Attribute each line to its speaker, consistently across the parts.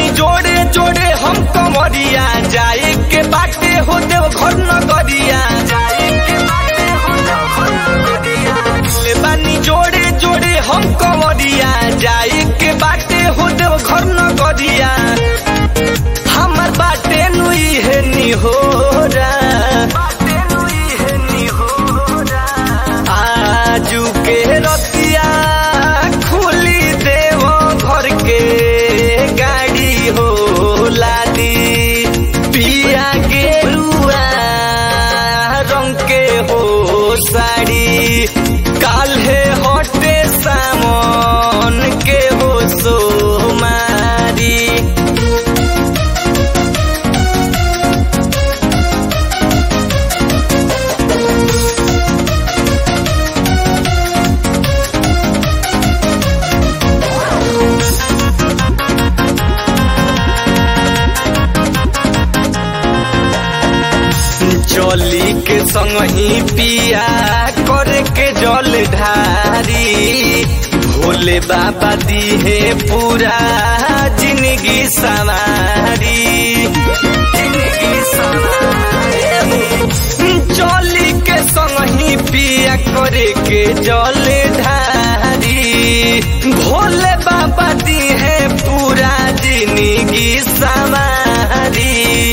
Speaker 1: जोड़े जोड़े हम कमरिया जाए के बाटे हो देव घर नगरिया जाए के बाटे हो देव घर नगरिया ले बानी जोड़े जोड़े हम कमरिया जाए के बाटे हो देव घर नगरिया हमर बाटे नुई है निहोरा बाटे नुई है निहोरा आजू के रतिया खुली देव घर के गाड़ी हो लादी पिया गेरुआ रंग के हो साड़ी काल्हे हटे सामन के हो सोमारी जली के संग ही पिया करे के जल ढारी भोले बाबा दिहे पूरा जिंदगी सवारी जिंदगी सवारी जली के संग ही पिया करे के जल ढारी भोले बाबा दिहे पूरा जिंदगी सवारी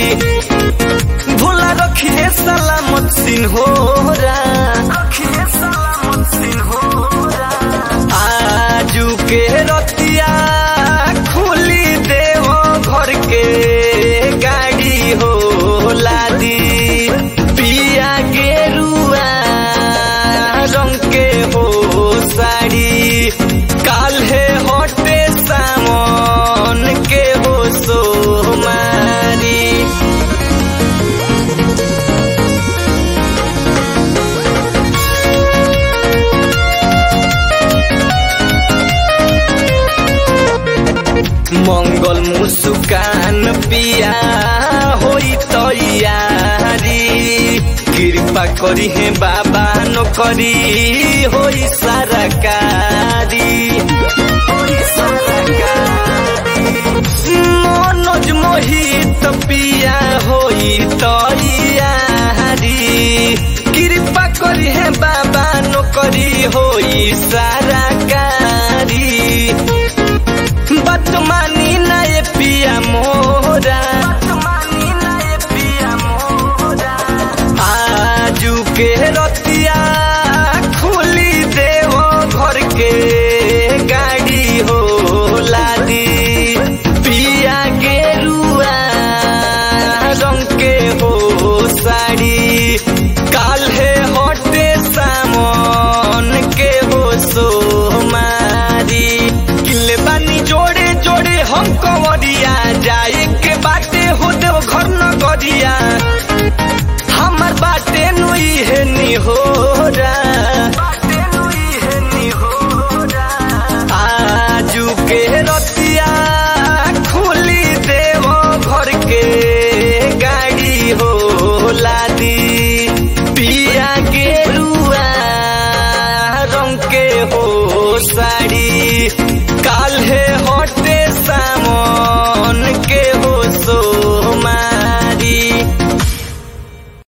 Speaker 1: भोला रखिए सलामत सिन्होरा रखिए सलामत सिन्होरा आजू के रतिया खुली देव घर के गाड़ी हो लादी पिया गेरुआ रंग के हो साड़ी काल्हे हटे सामन के हो सोमारी मंगल मुस्कान पिया होई तैयारी कृपा करी है बाबा नो करी होई सरकारी होई सरकारी मनोज मोहित पिया होई तैयारी कृपा करी है बाबा नो करी होई सरकारी बदमानी ना ये पिया मोरा बदमानी ना ये पिया मोरा आजू के रतिया खुली देव घर के गाड़ी हो लादी पिया गेरुआ रंग के हो साड़ी काल्हे हटे सामन के हो सोमारी किले बानी जोड़े जोड़े हम कमरिया जाए के बाटे हो देव घर नगरिया हमर बाटे नुई है निहो